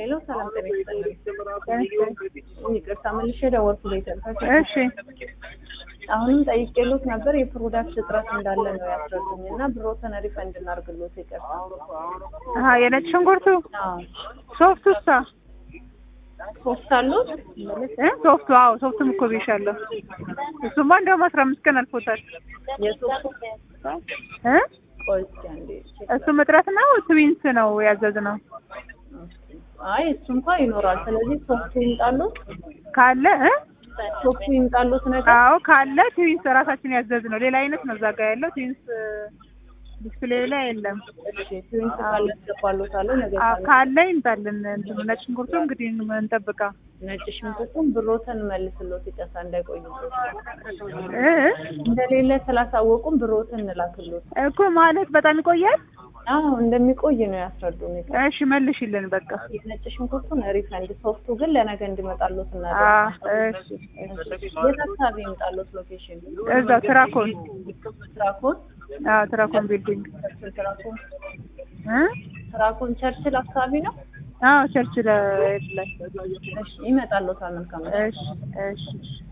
ሄሎ ሰላም ጤና ይስጥልኝ። ይቅርታ መልሼ ደወልኩ ቤተሰብ እሺ አሁንም ጠይቄሎት ነበር የፕሮዳክት እጥረት እንዳለ ነው ያስረዱኝ እና ብሮትን ሪፈንድ እናርግሎት ይቅርታ። አሀ የነጭ ሽንኩርቱ አዎ ሶፍቱ እሷ ሶስት አሉት እ ሶፍቱ አዎ ሶፍቱም እኮ ብዬሻለሁ። እሱማ እንደውም አስራ አምስት ቀን አልፎታል የሶስት እ ቆይ እስኪ አንዴ ቼክ እሱም እጥረት ነው ትዊንስ ነው ያዘዝነው አይ እሱ እንኳ ይኖራል። ስለዚህ ሶፍቱ ይምጣሉት ካለ እ ሶፍቱ ይምጣሉት ነገር አዎ ካለ ትዊንስ ራሳችን ያዘዝነው ሌላ አይነት ነው እዛ ጋ ያለው ትዊንስ ዲስፕሌይ ላይ የለም። እሺ ትዊንስ ካለ ያስገባሎታለሁ ነገር አዎ ካለ ካለ ይምጣልን። እንትኑ ነጭ ሽንኩርቱ እንግዲህ እንጠብቃ ነጭ ሽንኩርቱን ብሮትን መልስሎት ይቀሳ እንዳይቆይበት እ እንደሌለ ስላሳወቁም ብሮትን እንላክሎት። እኮ ማለት በጣም ይቆያል። አዎ እንደሚቆይ ነው ያስረዱን። እሺ መልሽልን በቃ። የነጭ ሽንኩርቱን ሪፈንድ፣ ሶፍቱ ግን ለነገ እንዲመጣሎት አ እናደርግ። እሺ የት አካባቢ ይምጣሎት ሎኬሽን? እዛው ትራኮን ትራኮን አዎ ትራኮን ቢልዲንግ ትራኮን እ ትራኮን ቸርችል አካባቢ ነው። አዎ ቸርች ላይ እሺ ይመጣሎታል። መልካም እሺ እሺ